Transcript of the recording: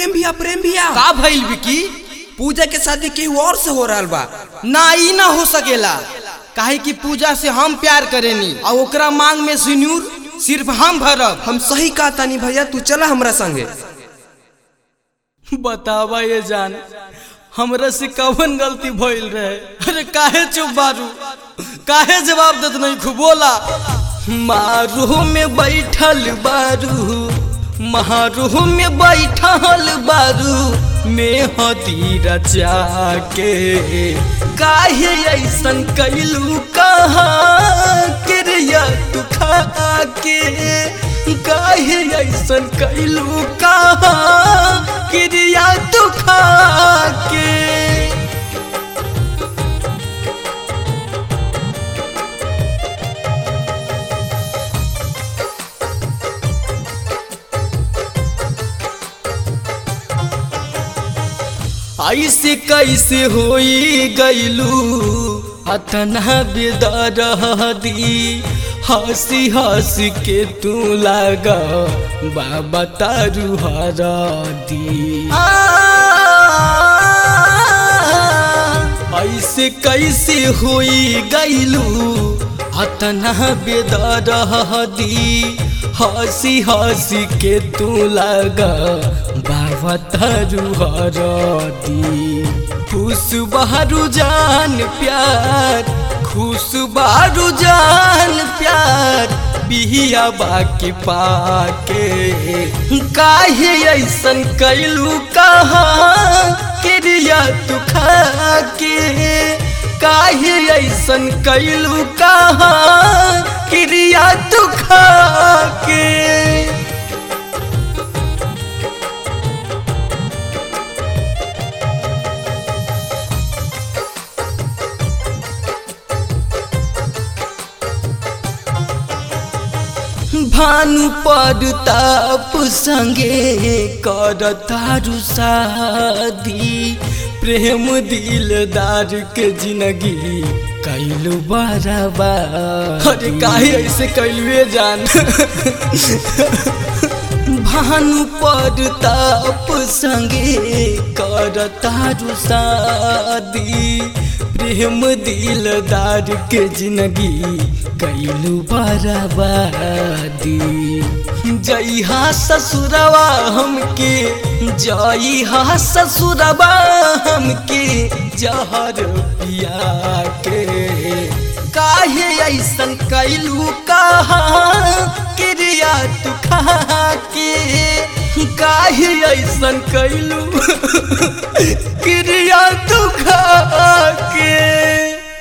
प्रेम भैया प्रेम भैया का भइल बिकी पूजा के शादी केहू और से हो रहल बा ना ई ना हो सकेला काहे कि पूजा से हम प्यार करेनी और ओकरा मांग में सिन्यूर सिर्फ हम भरब हम सही कहा तानी भैया तू चला हमरा संगे बतावा ये जान हमरा से कवन गलती भइल रहे अरे काहे चुप बारू काहे जवाब देत नहीं खूब बोला मारू में बैठल बारू महारू में बैठल बारू में हती रचा के काहे ऐसन कैलू कहा क्रिया तू खा के काहे ऐसन कैलू कहा क्रिया तू खा के ऐसे कैसे होई गैलू अतना बेदर दी हंसी हंसी के तू लगा बाबा तारू हरा दी ऐसे कैसे होई गैलू अतना बेदर दी हंसी हंसी के तू लगा बाबा तारू हरदी खुश बहरू जान प्यार खुश बहरू जान प्यार बिहिया बाकी पाके काहे ऐसन कैलू कहा क्रिया तू खा के काहे ऐसन कैलू कहा क्रिया तू खा के भानु पर ताप संगे कर तारू शादी प्रेम दिलदार के जिंदगी कैलू बराबा अरे काहे ऐसे कैलुए जान भानु पर ताप संगे कर तारू शादी प्रेम दिलदार के जिंदगी कैलू बराबादी जइहा ससुरवा हमके जइहा ससुरवा हमके जहर पिया के काहे ऐसन कैलू कहा क्रिया तू खा के काहे ऐसन कैलू